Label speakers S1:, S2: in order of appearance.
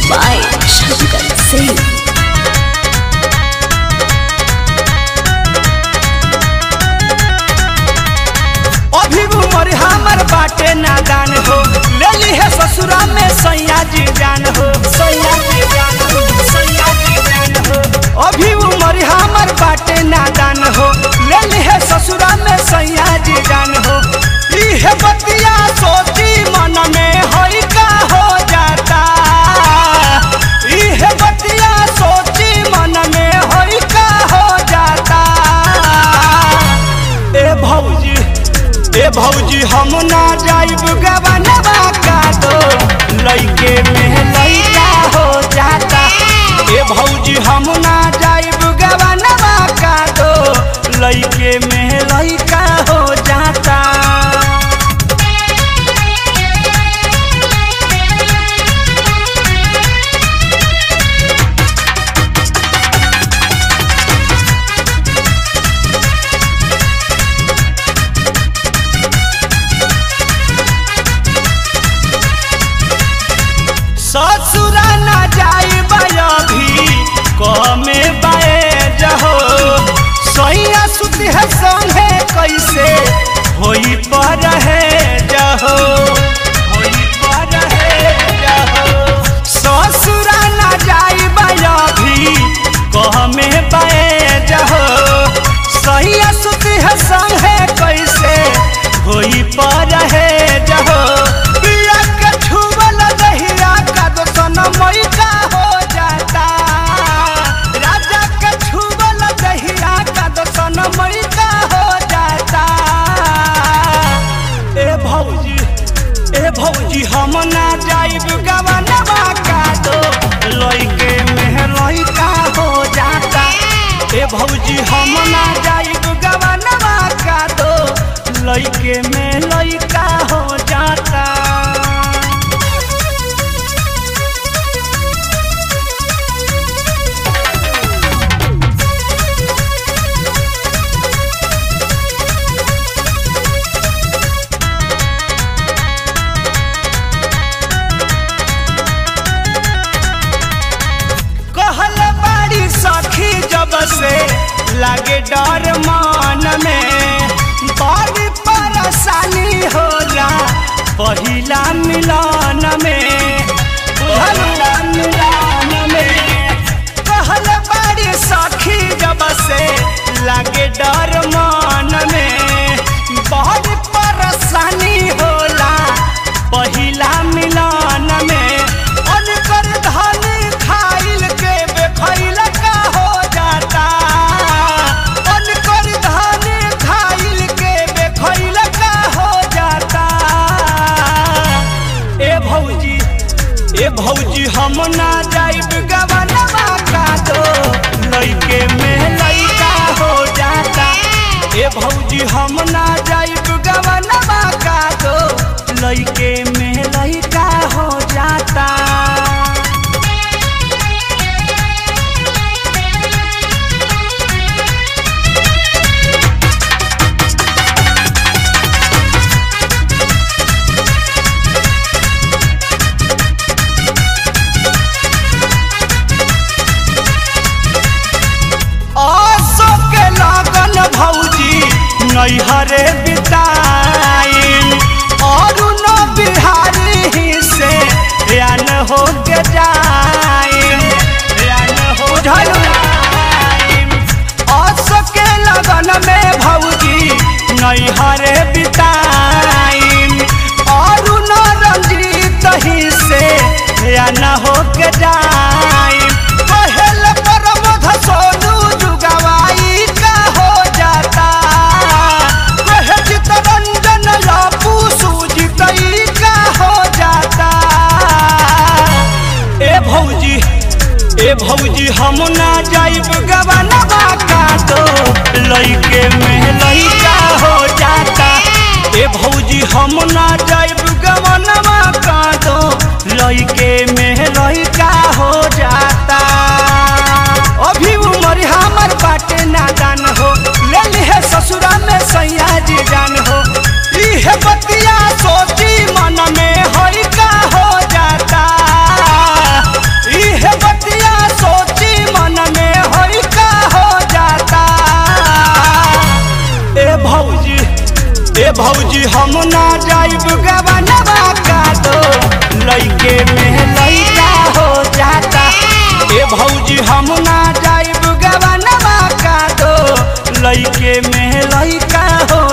S1: by Shankar Singh.
S2: अभी उम्र हमर बाटे नादान हो ले ली है ससुरा में सैया जी जान हो सैया जी जान हो सैया जी जान हो अभी उम्र हमर बाटे नादान हो ले ली है ससुरा में सैया जी जान हो इहे बतिया सोची मन में होई का हो जाता इहे बतिया सोची मन में होई का हो जाता ए भौजी ए भौजी हम ना जाइब गवनवा का दो लइके में लइका हो जाता ए भौजी हम ना जाइब गवनवा का दो लइके में लइका हो जाता ससुरा ना जाइब अभी कमे बाए जहो सैया सुत है संगे कैसे होई पर है जहो होई पर है जहो ससुरा ना जाइब अभी कमे बाए जहो सैया सुत है संगे कैसे होई पर है जहो पिया के छुबल दहिया का दोसन मई का हो जाता राजा के छुबल दहिया का दोसन मई का हो जाता ए भौजी ए भौजी हम ना जाइब गवनवा का दो लइके में लइका हो जाता ए भौजी हम ना जाइब गवनवा का दो लइके में लइका हो जाता कहल बाड़ी सखी जब से लागे डर मन में बड़ी परेशानी होला पहिला मिलन में पहिला मिलन में कहल बाड़ी सखी जब से लागे डर मन में बड़ी परेशानी होला पहिला मिलन में अनकर धन खाइल के बेखैल का हो जाता अनकर धन खाइल के बेखैल का हो जाता ए भौजी ए भौजी हम ना जाइब गवनवा का दो लइके में लइका हो जाता ए भौजी हम ना जाइब गवनवा का दो लइके में लइका हो जाता आसो के लगन भौजी नैहरे बिताइन और न बिहारी ही से यान हो के जाइन यान हो जाइन आसो के लगन में भौजी नैहरे बिताइन और न रंजीत ही से यान हो के जाइन पहल परमध सोनू जुगवाई का हो जाता कहे चितरंजन लापू सूजितई का हो जाता ए भौजी ए भौजी हम ना जाइब गवनवा का दो लइके में लइका हो जाता ए भौजी हम ना जाइब गवनवा का दो लइके में लइका हो जाता अभी उम्र हमर बाटे नादान हो ले ली है ससुरा में सैया जी जान हो इहे बतिया सोची मन में हई का हो जाता ए भौजी हम ना जाइब गवनवा का दो लइके में लइका हो जाता ए भौजी हम ना जाइब गवनवा का दो लइके में लइका हो